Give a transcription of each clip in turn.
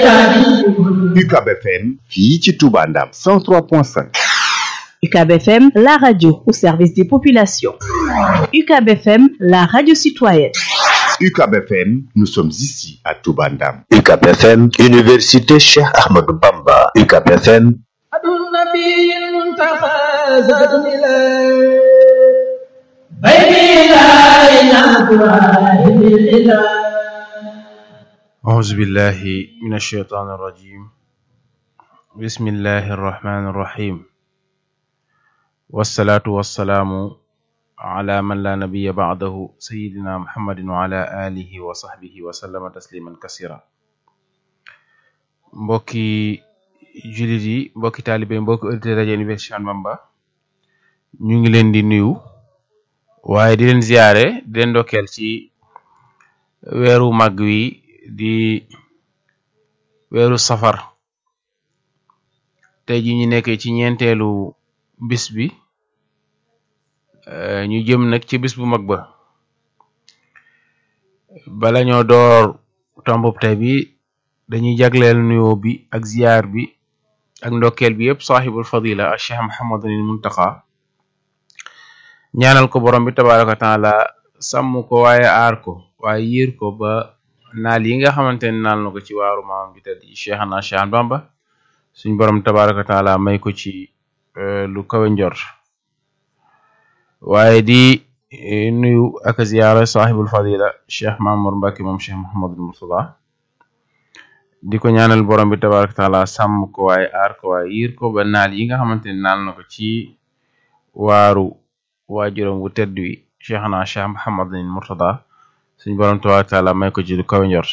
UCAB FM fii ci Touba Ndam 103.5 UCAB FM la radio au service des populations UCAB FM la radio citoyenne UCAB FM nous sommes ici à Touba Ndam UCAB FM Université Cheikh Ahmadou Bamba UCAB FM أعوذ بالله من الشيطان الرجيم بسم الله الرحمن الرحيم والصلاة والسلام على من لا نبي بعده سيدنا محمد وعلى آله وصحبه وسلم تسليما كثيرا mbokki jullit yi mbokki taalibe mbokki auditeur rajo Université Cheikh Ahmadou Bamba ñu ngi leen di nuyu waaye di leen ziyaare di leen ndokkeel ci weeru màgg wi di weeru safar tey ji ñu nekk ci ñeenteelu bis bi ñu jëm nag ci bis bu mag ba bala ñoo door tombub tey bi dañuy jagleel nuyoo bi ak ziyaar bi ak ndokkeel bi yëpp saaxibul fadila ak cheikh Muhammadul Muntaqa ñaanal ko borom bi tabaraka wa taala sàmm ko waaye aar ko waaye yiir ko ba naal yi nga xamante ne naal na ko ci waaru maam bi tedd cheikh na cheikh Bamba suñ borom tabaraka wa taala may ko ci lu kawe njort waaye di nuyu ak ziyaara saaxibul fadila cheikh Mamour Mbacke moom cheikh Mouhamadul Murtada di ko ñaanal borom bi tabaraka wa taala sàmm ko waaye aar ko waaye yiir ko ba naal yi nga xamante ne naal na ko ci waaru waajuram wu tedd wi cheikh na cheikh Mouhamadul Murtada suñ borom tabaraka wa taala may ko ci lu kawe njort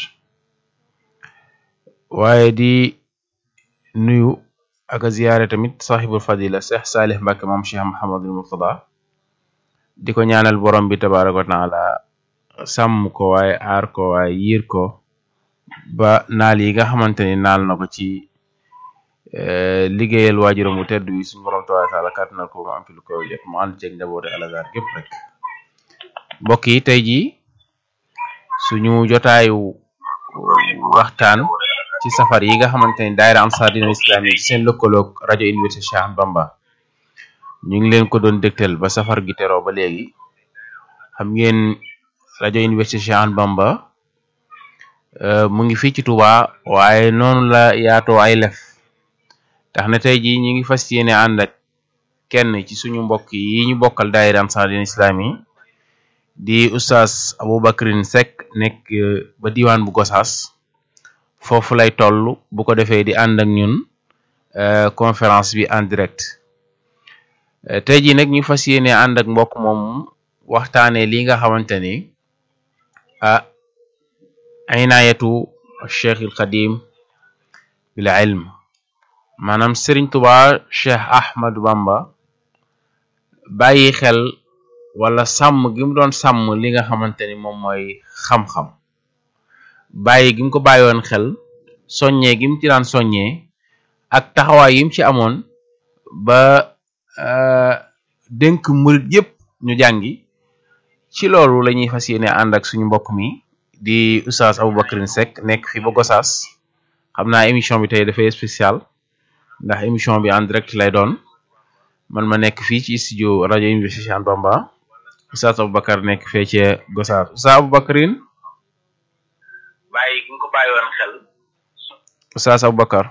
waaye di nuyu ak ziyaare tamit saaxibul fadila cheikh Salih Mbacke moom cheikh Mouhamadul Murtada di ko ñaanal borom bi tabaraka wa taala sàmm ko waaye aar ko waaye yiir ko ba naal yi nga xamante ni naal na ko ci liggéeyal waajuram bu tedd wi suñu borom tabaraka wa taala kàttanal ko mu am fi lu koy jot mu ànd ceeg njaboote alazar gépp rek mbokk yi tey jii suñu jotaayu waxtaan ci safar yi nga xamante ni daayira Ansar Dine Islami ci seen lëkkaloog rajo Université Cheikh Ahmadou Bamba ñu ngi leen ko doon dégtal ba safar gi teroo ba léegi xam ngeen rajo Université Cheikh Ahmadou Bamba mu ngi fii ci Touba waaye noonu la yaatoo ay lef tax na tey jii ñu ngi fas yéene ànd ak kenn ci suñu mbokk yi ñu bokkal daayira Ansar Dine Islami di oustaz Aboubacrin Seck nekk ba diwaan bu Gosaas foofu lay toll bu ko defee di ànd ak ñun conférence bi en direct tey jii nag ñu fas yéene ànd ak mbokk moom waxtaanee li nga xamante ni ah inayatu cheikh il xadim bil ilm maanaam Serigne Touba cheikh Ahmadou Bamba bàyyi xel wala sàmm gi mu doon sàmm li nga xamante ni moom mooy xam-xam bàyyi gi mu ko bàyyoon xel soññee gi mu ci daan soññee ak taxawaay yi mu ci amoon ba dénk murit yëpp ñu jàngi ci loolu la ñuy fas yéene ànd ak suñu mbokk mi di oustaz Aboubacrin Seck nekk fi ba Gosaas xam naa émission bi tey dafay spécial ndax émission bi en direct lay doon man ma nekk fii ci studio rajo Université Cheikh Ahmadou Bamba oustaz Aboubacar nekk fee ci Gosaas oustaz Aboubacrin bàyyi gi nga ko bàyyiwoon xel oustaz Aboubacar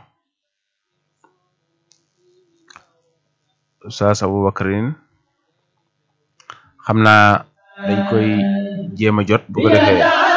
oustaz Aboubacrin xam naa dañ koy jéem a jot bu ko defee